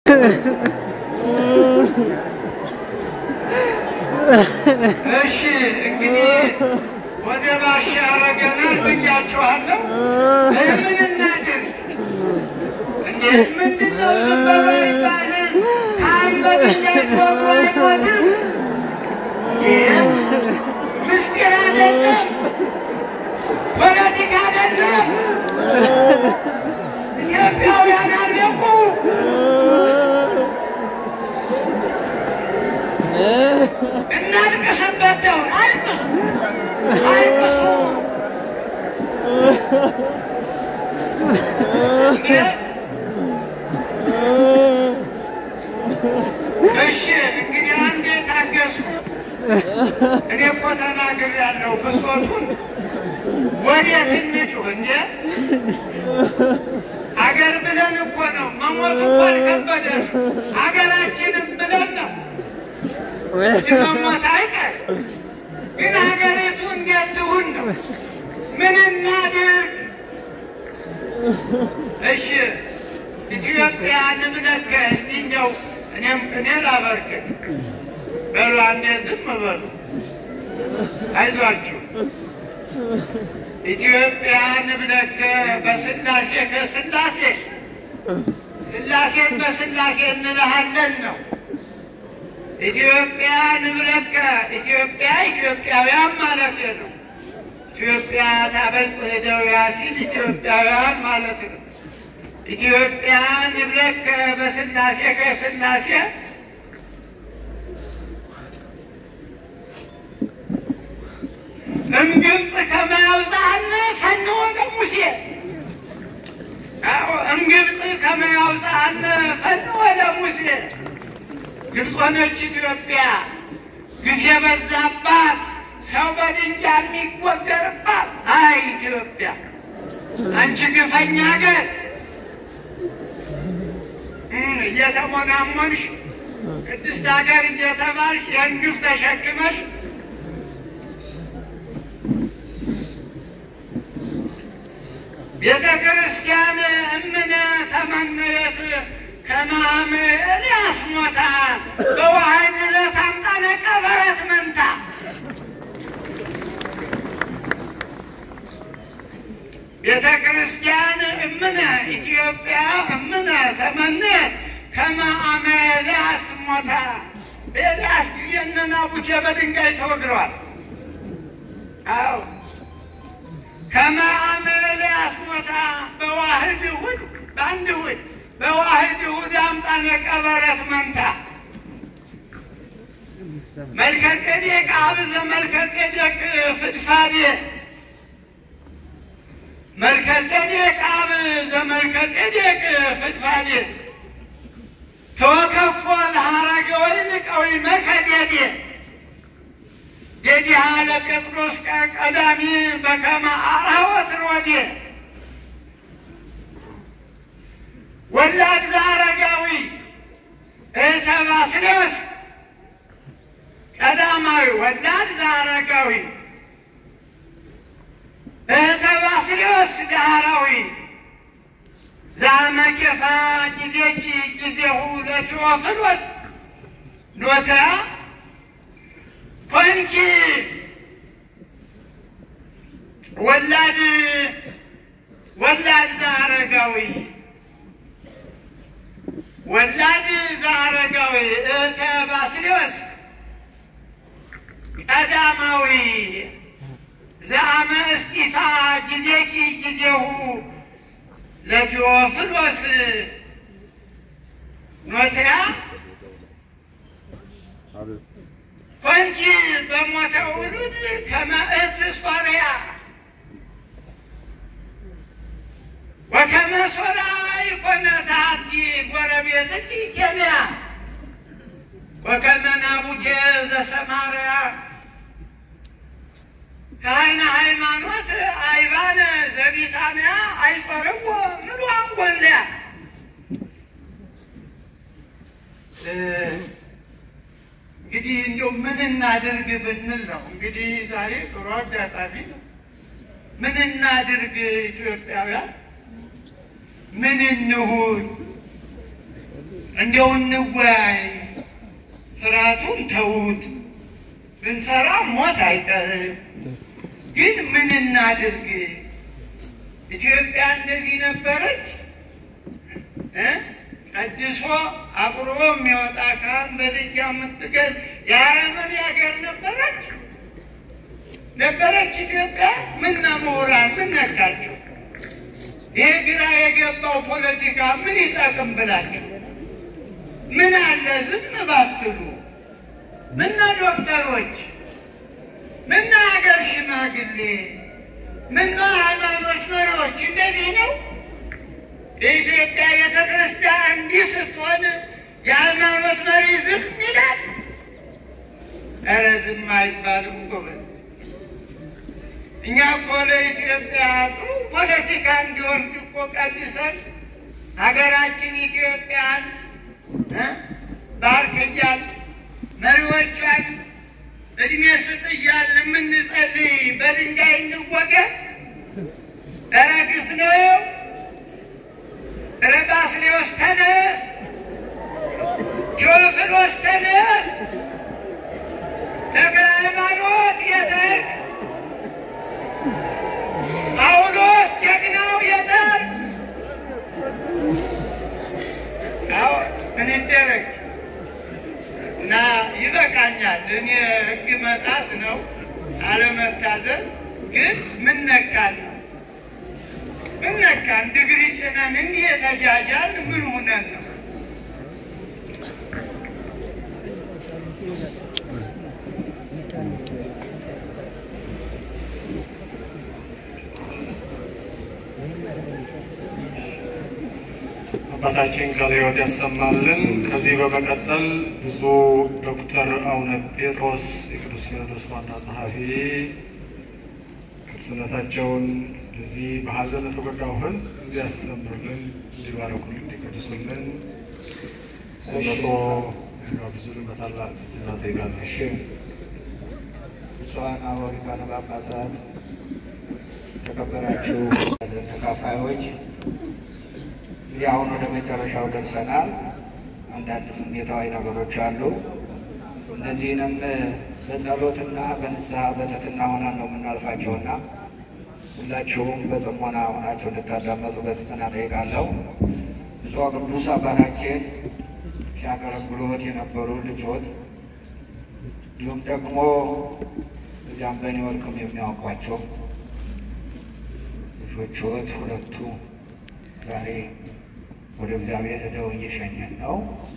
እሺ እንግዲህ ወደ ባሻ ያረገናል ብያችኋለሁ። ምን እናድርግ? እንዴት ምንድን ነው ዝም በሉ አይባልም። ከአንበጥ እንዳይወሩ አይሞትም። ይህ ምስጢር አይደለም፣ ፖለቲካ አይደለም። ኢትዮጵያውያን አለቁ። እናልቅስበት ደውን አልቅሱ አልቅሱ። እሺ እንግዲህ አንዴ ታገሱ። እኔ እኮ ተናግሬያለሁ ብሶቱን ወዴት እንጩህ እንዴ? አገር ብለን እኮ ነው መሞቱ እኮ አልከበደን። አገራችንም ብለን ነው የመሞት አይቀር ግን ሀገሪቱ እንዴት ትሁን ነው? ምን እናድርግ? እሺ ኢትዮጵያ ንብለከ እስቲ እንደው እኔም እኔ ላበርክት በሉ አንዴ ዝም በሉ አይዟችሁ ኢትዮጵያ ንብለከ በስላሴ ከስላሴ ስላሴን በስላሴ እንልሃለን ነው ኢትዮጵያ ንብለከ ኢትዮጵያ ኢትዮጵያውያን ማለት ነው። ኢትዮጵያ ታበጽሕ እደዊያ ሲል ኢትዮጵያውያን ማለት ነው። ኢትዮጵያ ንብለከ በስላሴ ከስላሴ እምግብፅ ከመ ያውፅአነ ፈንወ ለሙሴ አዎ እምግብፅ ከመ ያውፅአነ ፈንወ ለሙሴ ግብፅ ሆነች ኢትዮጵያ ግፍ የበዛባት ሰው በድንጋይ የሚወገርባት አይ ኢትዮጵያ አንቺ ግፈኛ ሀገር እየተሞናሞንሽ ቅድስት ሀገር እየተባልሽ ይህን ግፍ ተሸክመሽ ቤተ ክርስቲያን እምነ ተመነየት ከማም ኤልያስ ሞታ በዋህድ ዕለት አምጣነ ቀበረት መንታ ቤተ ክርስቲያን እምነ ኢትዮጵያ እምነ ተመነየት ከማአመ ኤልያስ ሞታ በኤልያስ ጊዜ እነ ናቡቴ በድንጋይ ተወግረዋል። አዎ ከማአመ ኤልያስ ሞታ በዋህድ እሑድ በአንድ እሑድ በዋህድ እሑድ አምጣነ ቀበረት መንታ መልከጼዴቅ አብዘ መልከጼዴቅ ፍድፋዴ መልከጼዴቅ አብዘ መልከጼዴቅ ፍድፋዴ ተወከፎ ለሐረገ ወይን ቀዊመ ከዴዴ ዴዲሃ ለጴጥሮስ ቀዳሚ በከመ አርኅወት ሮዴ ወላድ ዘአረጋዊ እህተ ባስልዮስ ቀዳማዊ ወላድ ዘአረጋዊ እህተ ባስልዮስ ዳህራዊ ዛመኬፋ ጊዜኪ ጊዜሁ ለቴዎፍሎስ ኖታ ኮንኪ ወላድ ወላድ ዘአረጋዊ ወላድ ዘአረጋዊ እህተ ባስልዮስ ቀዳማዊ ዘአመ እስጢፋ ጊዜኪ ጊዜሁ ለቴዎፍሎስ ኖትያ ኮንቺ በሞተ ውሉድ ከመ እት ሶርያ ወከመ ሶርያ ይኮነ ታቲ ጎረቤትኪ ኬንያ ወከመ ናቡቴ ዘሰማርያ ከአይነ ሃይማኖት አይባነ ዘቢታንያ አይጾርዎ ምሉ አንጎልያ እንግዲህ እንዲያው ምን እናድርግ ብንል ነው። እንግዲህ ዛሬ ጥሩ አጋጣሚ ነው። ምን እናድርግ ኢትዮጵያውያን፣ ምን እንሁን? እንደው እንወያይ። ፍርሃቱን ተዉት። ብንሰራ ሞት አይቀርም። ግን ምን እናድርግ? ኢትዮጵያ እንደዚህ ነበረች እ ቀድሶ አቁርቦ የሚወጣ ካህን በድጃ የምትገል የአረመኔ ሀገር ነበረች ነበረች ኢትዮጵያ። ምና ምሁራን ምን ነካቸው? ይህ ግራ የገባው ፖለቲካ ምን ይጠቅም ብላችሁ ምን አለ ዝም ባትሉ? ምና ዶክተሮች፣ ምና ሀገር ሽማግሌ፣ ምና ሃይማኖት መሪዎች እንደዚህ ነው። የኢትዮጵያ ቤተ ክርስቲያን እንዲህ ስትሆን የሃይማኖት መሪ ዝም ይላል? ኧረ ዝም አይባልም ጎበዝ። እኛ እኮ ለኢትዮጵያ ጥሩ ፖለቲካ እንዲወርድ እኮ ቀድሰን ሀገራችን ኢትዮጵያን እ ባርክ እያል መሪዎቿን እድሜ ስጥ እያል የምንጸልይ በድንጋይ እንወገር? ኧረ ግፍ ነው። ኧረ ባስልዮስ ተነስ፣ ቴዎፍሎስ ተነስ፣ ተክለ ሃይማኖት የተርክ ጳውሎስ ጀግናው የተርክ አዎ ምን ይደረግ እና ይበቃኛል። እኔ ሕግ መጣስ ነው አለመታዘዝ። ግን ምን ነካን? ምን ነካን? ድግሪ ጭነን እንዲህ የተጃጃል ምን ሆነን ነው? አባታችን ቃለ ሕይወት ያሰማልን። ከዚህ በመቀጠል ብፁዕ ዶክተር አቡነ ጴጥሮስ የቅዱስ ሲኖዶስ ዋና ጸሐፊ ቅዱስነታቸውን እዚህ በሀዘን ለተጎዳው ሕዝብ እንዲያስተምሩልን፣ እንዲባረኩልን፣ እንዲቀድሱልን ሲመጡ እንዲጋብዙልን በታላቅ ትሕትና እጠይቃለሁ። ብፁዓን አበው ሊቃነ ጳጳሳት፣ የተከበራችሁ ተካፋዮች፣ እንግዲህ አሁን ወደ መጨረሻው ደርሰናል። አንዳንድ ስሜታዊ ነገሮች አሉ። እነዚህንም በጸሎትና በንስሐ በትሕትና ሆነን ነው የምናልፋቸውና ሁላችሁም በጽሞና ሆናችሁ እንድታዳመጡ በትሕትና እጠይቃለሁ። ብፁዕ ቅዱስ አባታችን ሲያገለግሉት የነበሩ ልጆት እንዲሁም ደግሞ እዚያም በኒውዮርክም የሚያውቋቸው ልጆችዎት ሁለቱ ዛሬ ወደ እግዚአብሔር ሄደው እየሸኘን ነው።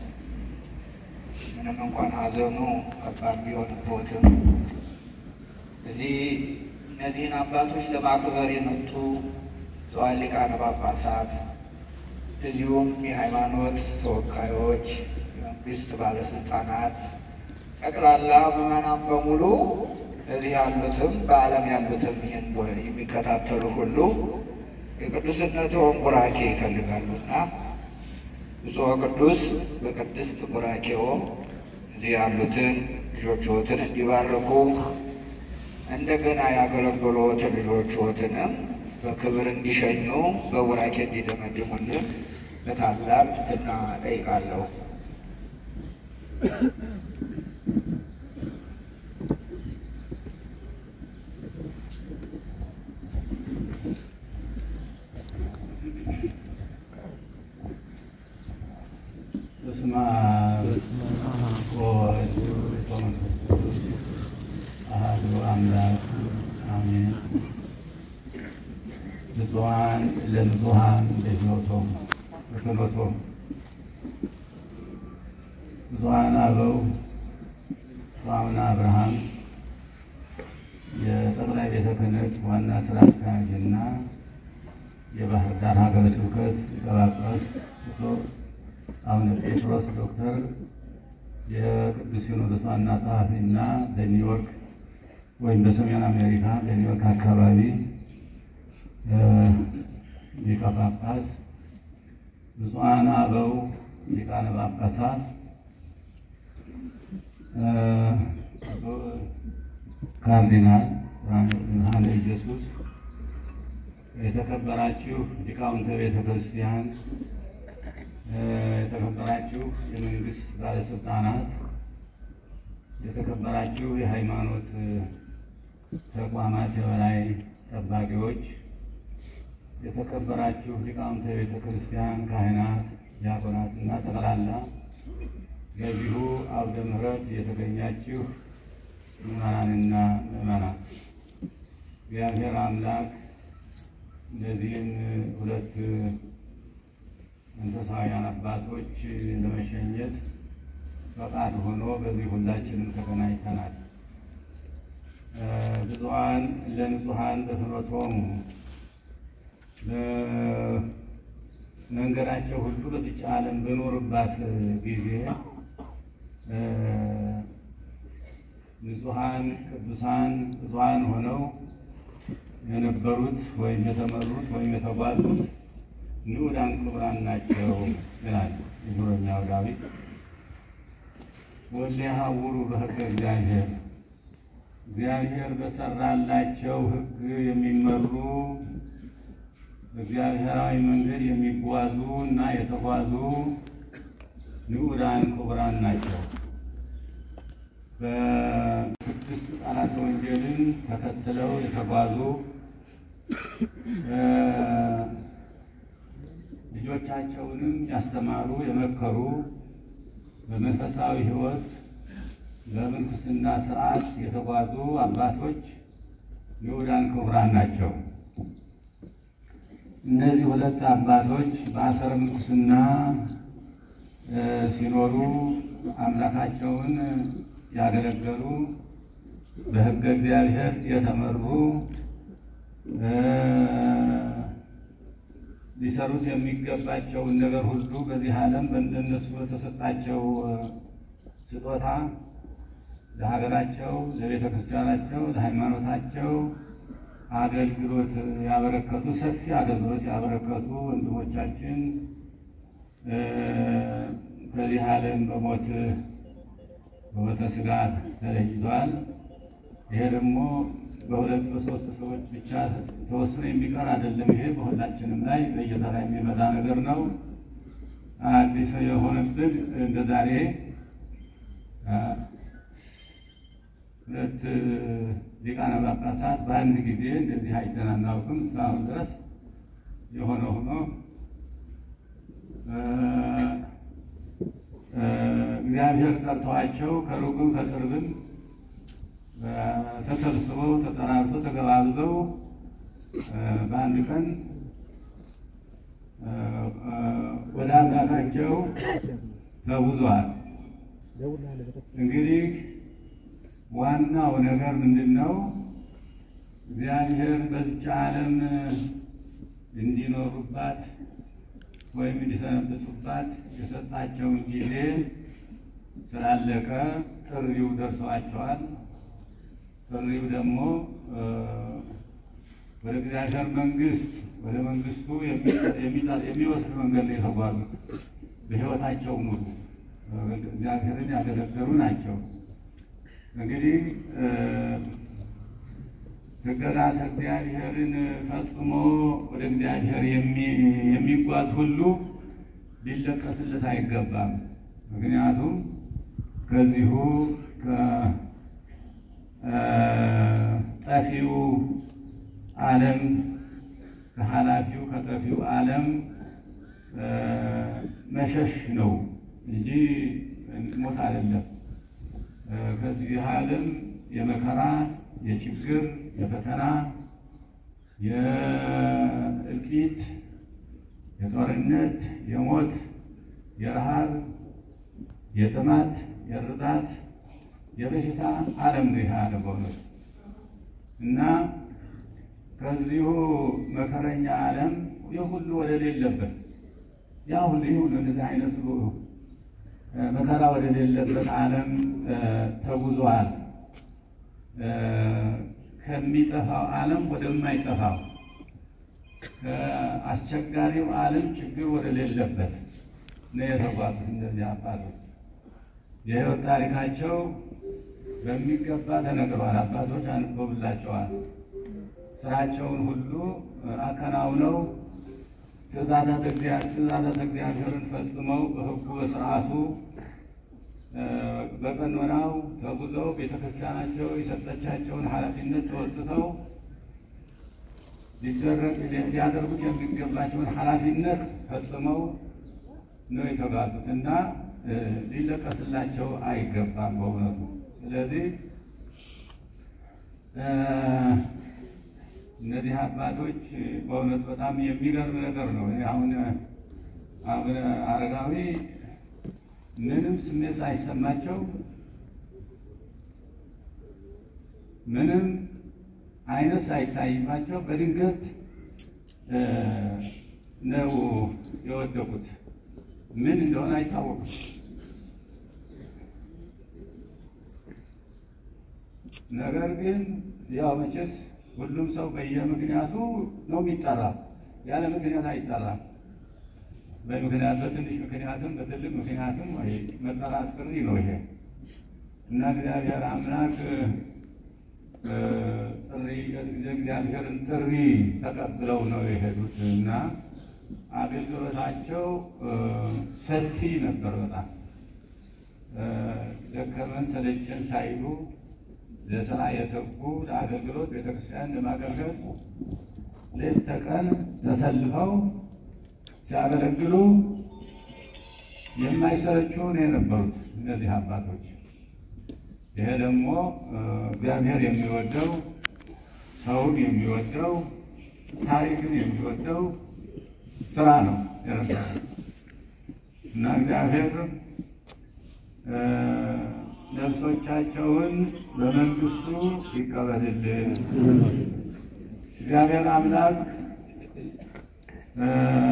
ምንም እንኳን ሐዘኑ ከባድ ቢሆንቦትም እዚህ እነዚህን አባቶች ለማክበር የመጡ ብፁዓን ሊቃነ ጳጳሳት እንደዚሁም የሃይማኖት ተወካዮች፣ የመንግስት ባለስልጣናት ጠቅላላ ምዕመናን በሙሉ እዚህ ያሉትም በዓለም ያሉትም ይህን የሚከታተሉ ሁሉ የቅዱስነትዎን ቡራኬ ይፈልጋሉና ብፁዕ ቅዱስ በቅድስት ቡራኬዎ እዚህ ያሉትን ልጆችዎትን እንዲባርኩ እንደገና ያገለገሉትን ልጆችዎትንም በክብር እንዲሸኙ በቡራኬ እንዲደመድሙልን በታላቅ ትሕትና እጠይቃለሁ። በስመ አብ ወወልድ ወመንፈስ ቅዱስ አሐዱ አምላክ አሜን። ብፁዓን ለንጹሐን ለሕይወቶም በክህነቶም ብፁዓን አበው አቡነ አብርሃም የጠቅላይ ቤተ ክህነት ዋና ስራ አስኪያጅና የባህር ዳር ሀገረ ስብከት ሊቀ ጳጳስ ብፁዕ አቡነ ጴጥሮስ ዶክተር የቅዱስ ሲኖዶስ ዋና ጸሐፊ እና በኒውዮርክ ወይም በሰሜን አሜሪካ በኒውዮርክ አካባቢ ሊቀ ጳጳስ፣ ብፁዓን አበው ሊቃነ ጳጳሳት፣ ካርዲናል ብርሃነ ኢየሱስ፣ የተከበራችሁ ሊቃውንተ ቤተ ክርስቲያን የተከበራችሁ የመንግስት ባለስልጣናት፣ የተከበራችሁ የሃይማኖት ተቋማት የበላይ ጠባቂዎች፣ የተከበራችሁ ሊቃውንተ ቤተ ክርስቲያን ካህናት፣ ዲያቆናት እና ጠቅላላ በዚሁ አውደ ምሕረት የተገኛችሁ ምዕመናንና ምዕመናት እግዚአብሔር አምላክ እነዚህን ሁለት መንፈሳውያን አባቶች ለመሸኘት ፈቃድ ሆኖ በዚህ ሁላችንም ተገናኝተናል። ብፁዓን ለንጹሐን በፍኖቶሙ መንገዳቸው ሁሉ በዚች ዓለም በኖርባት ጊዜ ንጹሐን ቅዱሳን ብፁዓን ሆነው የነበሩት ወይም የተመሩት ወይም የተጓዙት ንዑዳን ክቡራን ናቸው ይላል የዙረኛው ዳዊት። ወሊያሐውሩ በሕገ እግዚአብሔር እግዚአብሔር በሰራላቸው ሕግ የሚመሩ በእግዚአብሔራዊ መንገድ የሚጓዙ እና የተጓዙ ንዑዳን ክቡራን ናቸው። በስድስት ቃላተ ወንጌልን ተከትለው የተጓዙ ልጆቻቸውንም ያስተማሩ የመከሩ በመንፈሳዊ ሕይወት በምንኩስና ስርዓት የተጓዙ አባቶች ንዑዳን ክቡራን ናቸው። እነዚህ ሁለት አባቶች በአሰረ ምንኩስና ሲኖሩ አምላካቸውን ያገለገሉ በሕገ እግዚአብሔር የተመሩ ሊሰሩት የሚገባቸውን ነገር ሁሉ በዚህ ዓለም በእነሱ በተሰጣቸው ስጦታ ለሀገራቸው፣ ለቤተ ክርስቲያናቸው፣ ለሃይማኖታቸው አገልግሎት ያበረከቱ ሰፊ አገልግሎት ያበረከቱ ወንድሞቻችን በዚህ ዓለም በሞት በሞተ ሥጋ ተለይቷል። ይሄ ደግሞ በሁለት በሶስት ሰዎች ብቻ ተወስኖ የሚቀር አይደለም። ይሄ በሁላችንም ላይ በየተራ የሚመጣ ነገር ነው። አዲስ የሆነብን እንደ ዛሬ ሁለት ሊቃነ ጳጳሳት በአንድ ጊዜ እንደዚህ አይተን አናውቅም እስካሁን ድረስ የሆነ ሆኖ እግዚአብሔር ጠርተዋቸው ከሩቅም ከቅርብም ተሰብስበው ተጠራርተው ተገባብዘው በአንድ ቀን ወደ አምላካቸው ተጉዘዋል። እንግዲህ ዋናው ነገር ምንድን ነው? እግዚአብሔር በዚች ዓለም እንዲኖሩባት ወይም እንዲሰነብቱባት የሰጣቸውን ጊዜ ስላለቀ ጥሪው ደርሰዋቸዋል። ጥሪው ደግሞ ወደ እግዚአብሔር መንግስት ወደ መንግስቱ የሚወስድ መንገድ ላይ የተጓዙት በሕይወታቸው ሙሉ እግዚአብሔርን ያገለገሉ ናቸው። እንግዲህ ሕግጋተ እግዚአብሔርን ፈጽሞ ወደ እግዚአብሔር የሚጓዝ ሁሉ ሊለቀስለት አይገባም። ምክንያቱም ከዚሁ ከጠፊው ዓለም ከኃላፊው ከጠፊው ዓለም መሸሽ ነው እንጂ ሞት አይደለም። ከዚህ ዓለም የመከራ የችግር የፈተና የእልቂት የጦርነት የሞት የረሃብ የጥማት የርዛት የበሽታ ዓለም ነው ይህ ዓለም በእውነቱ እና ከዚሁ መከረኛ ዓለም ይህ ሁሉ ወደሌለበት ያ ሁሉ ይህ ሁሉ እንደዚህ አይነቱ መከራ ወደሌለበት ዓለም ተጉዟል። ከሚጠፋው ዓለም ወደማይጠፋው ከአስቸጋሪው ዓለም ችግር ወደሌለበት ነው የተጓዙት እነዚህ አባቶች። የሕይወት ታሪካቸው በሚገባ ተነግሯል። አባቶች አንብበውላቸዋል። ስራቸውን ሁሉ አከናውነው ትእዛዛተ እግዚአ- ትእዛዛተ እግዚአብሔርን ፈጽመው በሕጉ በስርዓቱ እ፣ በቀኖናው ተጉዘው ቤተክርስቲያናቸው የሰጠቻቸውን ኃላፊነት ተወጥተው ሊደረግ ሊያደርጉት የሚገባቸውን ኃላፊነት ፈጽመው ነው የተባሉት እና እ፣ ሊለቀስላቸው አይገባም በእውነቱ። ስለዚህ እ፣ እነዚህ አባቶች በእውነት በጣም የሚገርም ነገር ነው። እኔ አሁን አቡነ አረጋዊ ምንም ስሜት ሳይሰማቸው ምንም አይነት ሳይታይባቸው በድንገት እ፣ ነው የወደቁት። ምን እንደሆነ አይታወቅም። ነገር ግን ያው መቼስ ሁሉም ሰው በየምክንያቱ ነው የሚጠራ፣ ያለ ምክንያት አይጠራም። በምክንያት በትንሽ ምክንያትም በትልቅ ምክንያትም ወይ መጠራት ጥሪ ነው ይሄ እና እግዚአብሔር አምላክ እ፣ ጥሪ የእግዚአብሔርን ጥሪ ተቀብለው ነው የሄዱት እና አገልግሎታቸው እ፣ ሰፊ ነበር በጣም እ፣ ደከመን ሰለቸን ሳይሉ ለስራ የተጉ ለአገልግሎት ቤተክርስቲያን ለማገልገል ሌት ተቀን ተሰልፈው ሲያገለግሉ የማይሰለቹ ነው የነበሩት እነዚህ አባቶች። ይሄ ደግሞ እ፣ እግዚአብሔር የሚወደው ሰውን የሚወደው ታሪክን የሚወደው ስራ ነው የነበረው እና እግዚአብሔር እ፣ ነፍሶቻቸውን በመንግስቱ ይቀበልልን። እግዚአብሔር አምላክ እ፣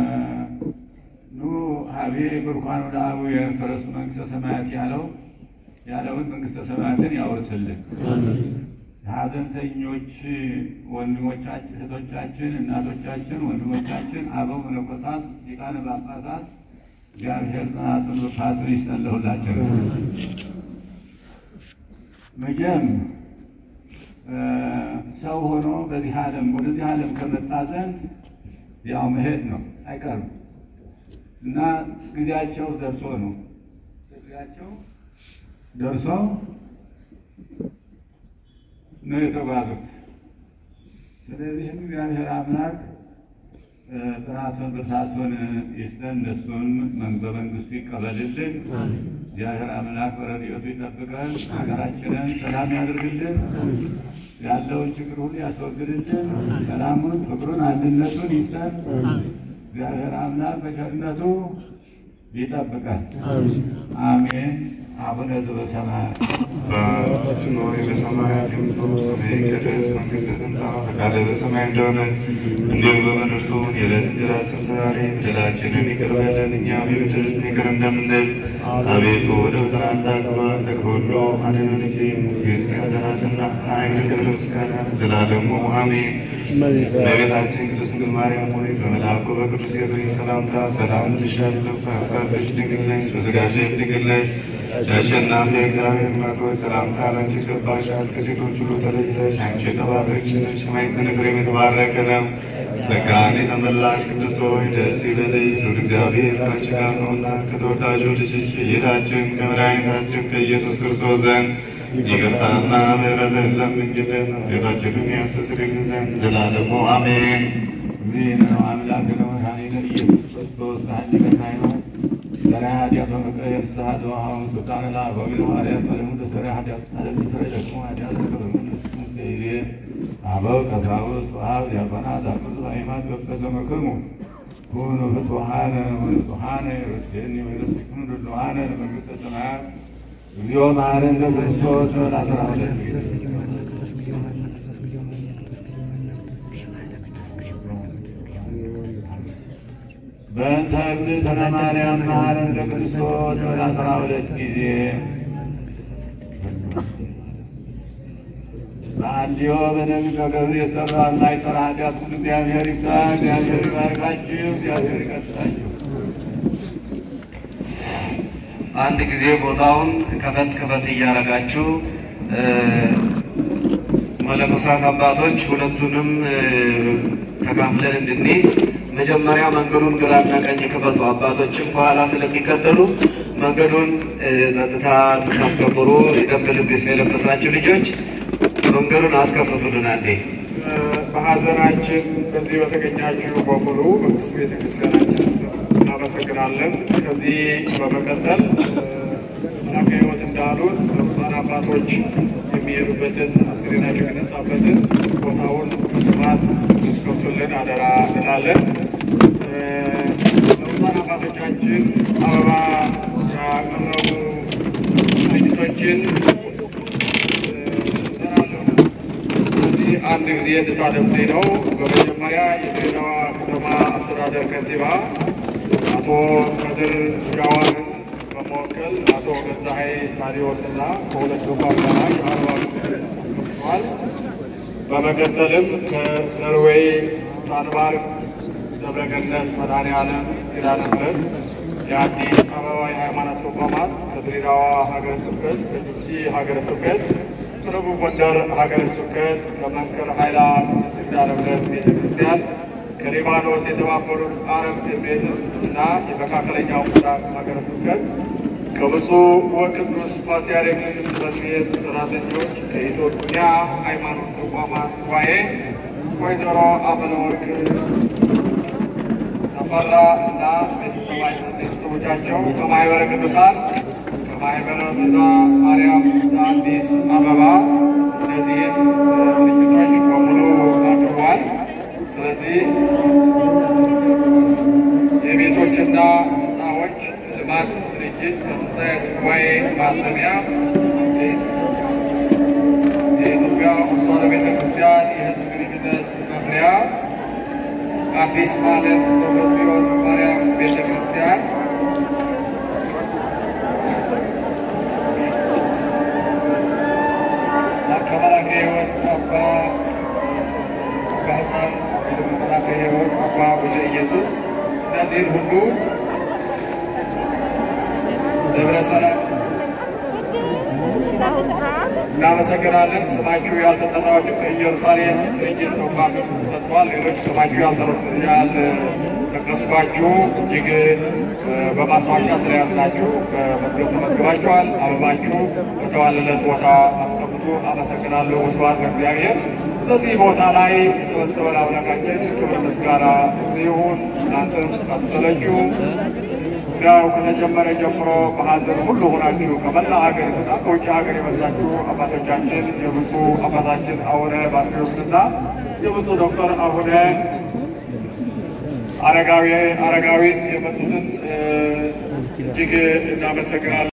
ኑ ሀቤ ብርኳን ወደ አቡ የፈረሱ መንግስተ ሰማያት ያለው ያለውን መንግስተ ሰማያትን ያወርስልን። ሀዘንተኞች ወንድሞቻችን፣ እህቶቻችን፣ እናቶቻችን፣ ወንድሞቻችን፣ አበው መነኮሳት፣ ሊቃነ ጳጳሳት እግዚአብሔር ጽናቱን ብርታቱን ይስጠን ለሁላችን። መቼም እ፣ ሰው ሆኖ በዚህ ዓለም ወደዚህ ዓለም ከመጣ ዘንድ ያው መሄድ ነው አይቀርም እና ጊዜያቸው ደርሶ ነው ጊዜያቸው ደርሶ ነው የተጓዙት። ስለዚህም እግዚአብሔር አምላክ እ፣ ጥራቱን ብርታቱን ይስጠን፣ እነሱን መን- በመንግስቱ ይቀበልልን። እግዚአብሔር አምላክ በረድኤቱ ይጠብቀን፣ ሀገራችንን ሰላም ያድርግልን፣ ያለውን ችግር ሁሉ ያስወግድልን፣ ሰላሙን፣ ፍቅሩን፣ አንድነቱን ይስጠን። እግዚአብሔር አምላክ በቸርነቱ ይጠብቀን። አሜን። አቡነ ዘበሰማያት አባታችን ሆይ በሰማያት የምትኖር ስምህ ይቀደስ፣ መንግሥትህ ትምጣ፣ ፈቃድህ በሰማይ እንደሆነች እንዲሁ በምድር ትሁን። የዕለት እንጀራችንን ስጠን ዛሬ፣ በደላችንን ይቅር በለን እኛም የበደሉንን ይቅር እንደምንል። አቤቱ ወደ ፈተና አታግባን፣ ከክፉ ሁሉ አድነን እንጂ መንግሥት ያንተ ናትና፣ ኃይል፣ ክብር፣ ምስጋና ለዘላለሙ አሜን። እመቤታችን ቅድስት ድንግል ማርያም ሆይ በመልአኩ በቅዱስ ገብርኤል ሰላምታ ሰላም እልሻለሁ። በሐሳብሽ ድንግል ነሽ፣ በሥጋሽም ድንግል ነሽ። የአሸናፊ እግዚአብሔር እናት ሆይ ሰላምታ ላንቺ ይገባሻል። ከሴቶች ሁሉ ተለይተሽ አንቺ የተባረክሽ ነሽ፣ የማኅፀንሽ ፍሬም የተባረከ ነው። ጸጋን የተመላሽ ቅድስት ሆይ ደስ ይበልሽ፣ ልዑል እግዚአብሔር ከአንቺ ጋር ነውና ከተወዳጁ ልጅሽ ከጌታችን ከመድኃኒታችን ከኢየሱስ ክርስቶስ ዘንድ ይቅርታና ምሕረትን ለምኝልን ኃጢአታችንን ያስተሰርይልን ዘንድ ዘላለሙ አሜን። ይህ ነው አምላክ ነው መድኃኒነ ኢየሱስ ክርስቶስ ከአንዲቀ ሃይማኖት ሰራ ኃጢአት በመቀየር ስሐ ዘወሃውን ስልጣነ ለአበዊነ ሐዋርያት በደሙ ተሰራ ኃጢአት አለም ተሰራ ደግሞ ኃጢአት ከበመንስቱም ከይዜ አበው ቀሳውስት ወአብ ዲያቆናት አበዙ ሃይማኖት በተዘመክሙ ኩኑ ፍቱሐነ ወንጹሐነ ርስቴኒ ወይርስቲክሙ ድሉዋነ ለመንግሥተ ሰማያት እግዚኦ መሐረነ ክርስቶስ በላስራ ሁለት ጊዜ በእንተ እግዝእትነ ማርያም መሐረነ ክርስቶስ በአስራ ሁለት ጊዜ በአልዮ በነቢዩ በገብርኤል የሰራ እና የሰራ ኃጢአት ሁሉ እግዚአብሔር ይፍታ። እግዚአብሔር ይባርካችሁ። እግዚአብሔር ይቀጥላችሁ። አንድ ጊዜ ቦታውን ከፈት ከፈት እያደረጋችሁ እ፣ መነኮሳት አባቶች ሁለቱንም እ፣ ተካፍለን እንድንይዝ መጀመሪያ መንገዱን ግራና ቀኝ ክፈቱ። አባቶችም ከኋላ ስለሚከተሉ መንገዱን እ፣ ጸጥታ ታስከብሩ። የደንብ ልብስ የለበሳችሁ ልጆች መንገዱን አስከፍቱልን አንዴ። በሀዘናችን በዚህ በተገኛችሁ በሙሉ በቅድስት ቤተክርስቲያናችን ስም እናመሰግናለን። ከዚህ በመቀጠል መላከ ሕይወት እንዳሉን ለብፁዓን አባቶች የሚሄዱበትን አስክሬናቸው የነሳበትን ቦታውን በስፋት እንድትከፍቱልን አደራ እንላለን። ለብፁዓን አባቶቻችን አበባ ያቀረቡ ድርጅቶችን እጠራለሁ። ስለዚህ አንድ ጊዜ እንድታደምጡኝ ነው። በመጀመሪያ የድሬዳዋ ከተማ አስተዳደር ከንቲባ አቶ ከድር ጃዋርን በመወከል አቶ ገዛሀይ ታዲዮስና ከሁለቱ ፓርላማ የአርባ አስገብተዋል። በመቀጠልም ከኖርዌይ ስታንባርግ ደብረገነት መድኃኔዓለም ኪዳነ ምሕረት የአዲስ አበባ የሃይማኖት ተቋማት ከድሬዳዋ ሀገረ ስብከት ከጅቡቲ ሀገረ ስብከት ከደቡብ ጎንደር ሀገረ ስብከት ከመንክር ኃይላ ቅድስት ኪዳነ ምሕረት ቤተ ክርስቲያን ከሊባኖስ የተባበሩት አረብ ኤሚሬትስ እና የመካከለኛው ምስራቅ ሀገረ ስብከት ከብፁዕ ወቅዱስ ፓትርያርክ ልዩ ጽሕፈት ቤት ሰራተኞች ከኢትዮጵያ ሃይማኖት ተቋማት ጉባኤ ወይዘሮ አመለወርቅ ተፈራ እና ቤተሰቦቻቸው ከማህበረ ቅዱሳን ከማህበረ ቤዛ ማርያም አዲስ አበባ እነዚህን ድርጅቶች በሙሉ አቅርቧል። ስለዚህ የቤቶችና ሕንፃዎች ልማት ድርጅት ከትንሣኤ ጉባኤ ማተሚያ የኢትዮጵያ ኦርቶዶክስ ተዋሕዶ ቤተ ክርስቲያን የሕዝብ ግንኙነት መምሪያ አዲስ ዓለም ደብረ ጽዮን ማርያም ቤተ ክርስቲያን ከመላከ ሕይወት አባ ባህሳን መላከ ሕይወት አባ ወልደ ኢየሱስ እነዚህን ሁሉ ደብረ ሰላም እናመሰግናለን። ስማችሁ ያልተጠራችሁ ከኢየሩሳሌም ድርጅት ተቋም ሰጥቷል። ሌሎች ስማችሁ ያልጠቀስኳችሁ እጅግ በማስታወሻ ስለያዝናችሁ በመዝገብ ተመዝግባችኋል። አበባችሁ በተዋለለት ቦታ አስቀምጡ። አመሰግናለሁ። ስብሐት ለእግዚአብሔር። በዚህ ቦታ ላይ የሰበሰበን አምላካችን ክብር ምስጋና ሲሆን እናንተም ሳትሰለቹ ያው ከተጀመረ ጀምሮ በሀዘን ሁሉ ሆናችሁ ከመላ ሀገር እና ከውጭ ሀገር የመጣችሁ አባቶቻችን የብፁዕ አባታችን አቡነ ባስልዮስና የብፁዕ ዶክተር አቡነ አረጋዊ አረጋዊን የመጡትን እጅግ እናመሰግናለን።